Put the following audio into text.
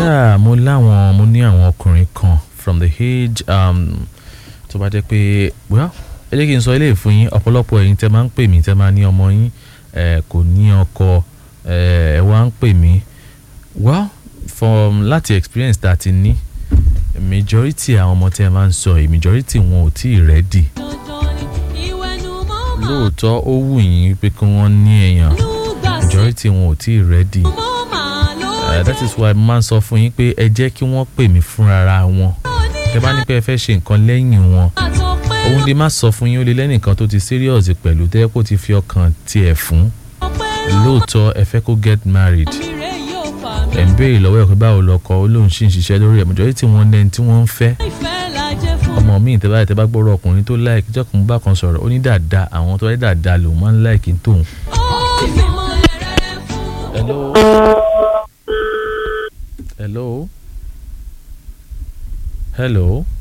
yeah mo láwọn mo ní àwọn ọkùnrin kan from the age um, tó bá jẹ́ pé well ẹ jẹ́ kí n sọ eléyìí fún yín ọ̀pọ̀lọpọ̀ ẹ̀yin tẹ́ máa ń pè mí tẹ́ máa ní ọmọ yín eh, kò ní ọkọ eh, ẹ wá ń pè mí well from láti experience tá a ti ní majority àwọn ọmọ tẹ́ ẹ máa ń sọ yìí majority wọn ò tí ì ready lóòótọ́ ó wù yín pé kí wọ́n ní èèyàn majority wọn ò tí ì ready uh, that is why mo máa ń sọ fún yín pé ẹ jẹ́ kí wọ́n pè mí fúnra wọn tẹ́ bá ní pé ẹ fẹ́ ṣe nǹkan lẹ́yìn wọn òun lè má sọ fún yín ó lè lẹ́nìkan tó ti serious pẹ̀lú tẹ́ kó ti fi ọkàn tiẹ̀ fún lóòótọ́ ẹ fẹ́ kó get married ẹ̀ ń béèrè lọ́wọ́ ẹ̀ pé báwo lọkọ ó lóun ṣì ń ṣiṣẹ́ lórí ẹ̀ majority wọn lẹ́ni tí wọ́n ń fẹ́ ọmọ mi tẹ́ bá tẹ́ bá gbọ́rọ̀ ọkùnrin tó láìkí jọ́kùnrin bá kan sọ̀rọ̀ ó ní dáadáa àwọn tó wáyé dáadáa lòun máa ń láìkí tóun. hello hello hello